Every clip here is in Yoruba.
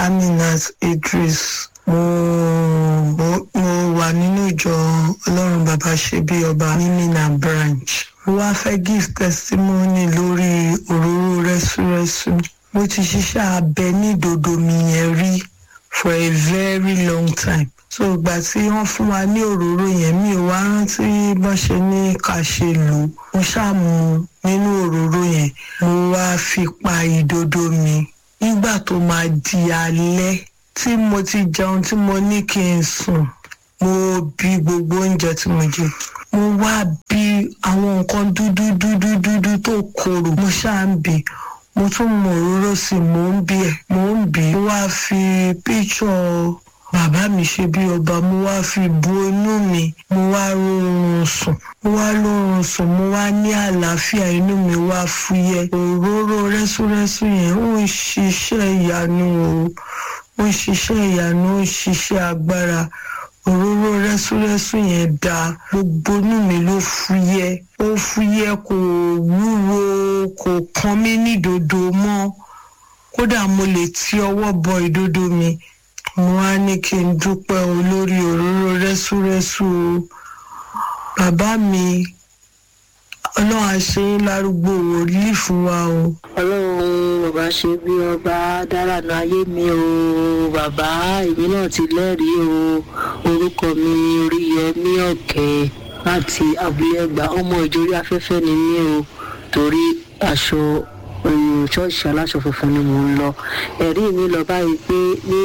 aminat idris mo mo mo wà nínú ìjọ ọlọ́run bàbá ṣe bí ọba ní mina branch mo wá fẹ́ give testimony lórí òróró rẹ́súrẹ́sú mo ti ṣiṣẹ́ abẹ ní ìdodo mi yẹn rí for a very long time so ìgbà tí wọ́n fún wa ní òróró yẹn mi ò wá rántí bọ́n ṣe ní ká ṣe lò ó mo ṣàmù nínú òróró yẹn mo wá fi pa ìdodo mi nígbà tó máa di alẹ́ tí mo ti jẹun tí mo ní kí n sùn mo bí gbogbo oúnjẹ tí mo jẹ mo wá bí àwọn nǹkan dúdú dúdú dúdú tó korò mo ṣáà ń bì mo tún mọ òróró sí i mò ń bí ẹ mò ń bí mo wá fi píṣọ bàbá mi ṣe bí ọba mo wá fi bu inú mi mo wá rọrùn sùn mo wá lórun sùn mo wá ní àlàáfíà inú mi wá fúyẹ́ òróró rẹ́súrẹ́sú yẹn ó ń ṣiṣẹ́ ìyanu o ó ń ṣiṣẹ́ ìyanu ó ń ṣiṣẹ́ agbára òróró rẹ́súrẹ́sú yẹn da gbogbo inú mi ló fúyẹ́ ó fúyẹ́ kò wúwo kò kan mí nídodo mọ́ kódà mo lè ti ọwọ́ bọ ìdodo mi mo wá ní kí n dúpẹ́ olórí òróró rẹ́súrẹ́sú o bàbá mi ọlọ́run àṣẹ lárúgbó wòlíì fún wa o. ọlọ́run bàbá ṣe bí ọba dára nu ayé mi o bàbá èmi náà ti lẹ́rìí o orúkọ mi oríyọmí ọ̀kẹ́ láti abúlé ẹgbà ọmọ ìjòrí afẹ́fẹ́ ni mí o torí aṣọ ṣọ́ọ̀ṣì aláṣọ funfun ni mò ń lọ ẹ̀rí mi lọ báyìí pé ní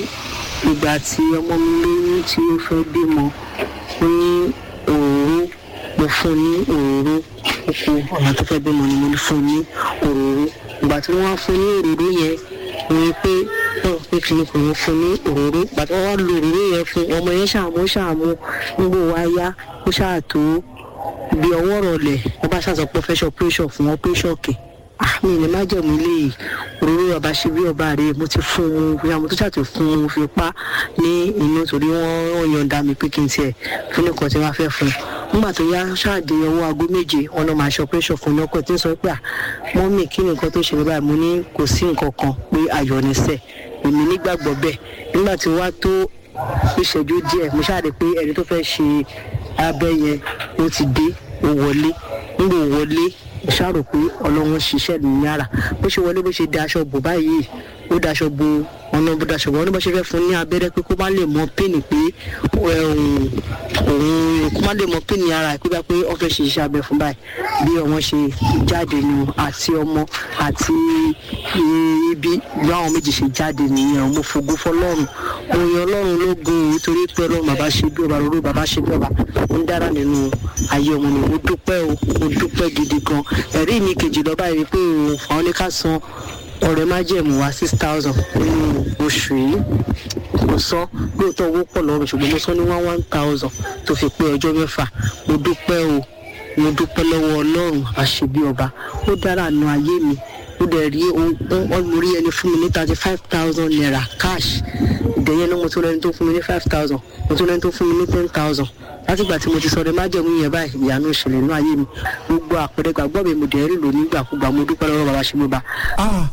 ìgbà tí ọmọ mi lóyún tí ó fẹ́ bímọ ní òru mo fún ní òróró oko ọ̀nà tó fẹ́ bímọ ni mo fún ní òróró ìgbà tí wọ́n wá fún ní òróró yẹn mo rí pé náà pé kí ni kò ní fún ní òróró ìgbà tí wọ́n wá lo òróró yẹn fún ọmọ yẹn ṣàmú ṣàmú nígbò wá yá ó ṣàtó bí ọwọ́ rọlẹ̀ wọ́n bá ṣàṣọ pé fẹ́ ṣe operation fún operation kè mi ní má jẹ̀mú ilé yìí òróró ọba ṣe bí ọba rèé mo ti fún un bóyá mo tó ṣàtò fún un fi pa ní inú torí wọ́n yọ̀ǹda mi pé kí n tiẹ̀ fún nìkan tí wọ́n fẹ́ fún un nígbà tó yá ṣáàdì ọwọ́ aago méje wọn lọ máa ṣe operation fún un ọkọ̀ tí ń sọ pé à mọ́mì kí ni nǹkan tó ṣẹlẹ̀ báyìí mo ní kò sí nǹkan kan pé ayọ̀ ní sẹ̀ èmi nígbàgbọ́ bẹ́ẹ̀ nígbà tí wá tó ìṣẹ́jú díẹ̀ mo ṣáàdì pé ẹni tó fẹ́ ṣe abẹ́ yẹn ó ti dé ó wọlé nígbà ó wọlé mo ṣàrò pé ọlọ́run ṣiṣẹ́ ní yàrá bó ṣe wọlé bó ṣe da aṣọ bò báyìí ó daṣọ bo ọ̀nà bó daṣọ bò wọ́n ní bó ṣe fẹ́ fún ní abẹ́rẹ́ pé kó má lè mọ píìnì pé òun kó má lè mọ píìnì ara pé bá pé wọ́n fẹ́ ṣe iṣẹ́ abẹ fún báyìí bí ọmọ ṣe jáde nù àti ọmọ àti ibi bí àwọn méjì ṣe jáde nìyẹn mo fògo fọlọ́run òyìn ọlọ́run ló gun òun torí pé ọlọ́run bàbá ṣe bí ọba lórí bàbá ṣe bí ọba ó ń dára nínú ayé ọmọ mi mo dúpẹ́ o mo dúpẹ́ gidi gan ẹ̀rí mi kejì lọ́ba yìí pé òun àwọn ní ká san ọ̀rẹ́ májẹ̀mú wa six thousand nínú oṣù yìí mo sọ lóòótọ́ owó pọ̀ lọ́wọ́ mi ṣùgbọ́n mo sọ ní one one thousand tó fi pé ọjọ́ mẹ́fà mo dúpẹ́ o mo dúpẹ́ lọ́wọ́ ọlọ́run àṣebí ọba ó dára nu ayé mi ó dẹ̀ rí mo rí ẹni fún mi ní thirty five thousand naira cash ìdẹ̀yẹ náà mo tún lẹ́ni tó fún mi ní five thousand mo tún lẹ́ni tó fún mi ní ten thousand látìgbà tí mo ti sọ̀rọ̀ májẹ̀mú yẹn báyìí ìyanu ìṣẹ̀lẹ̀ inú ayé mi gbogbo àpẹẹrẹ gbàgbọ́ mi mo dẹ̀ rí lò nígbàkúgbà mo dúpẹ́ lọ́wọ́ bàbá ṣe mo bá.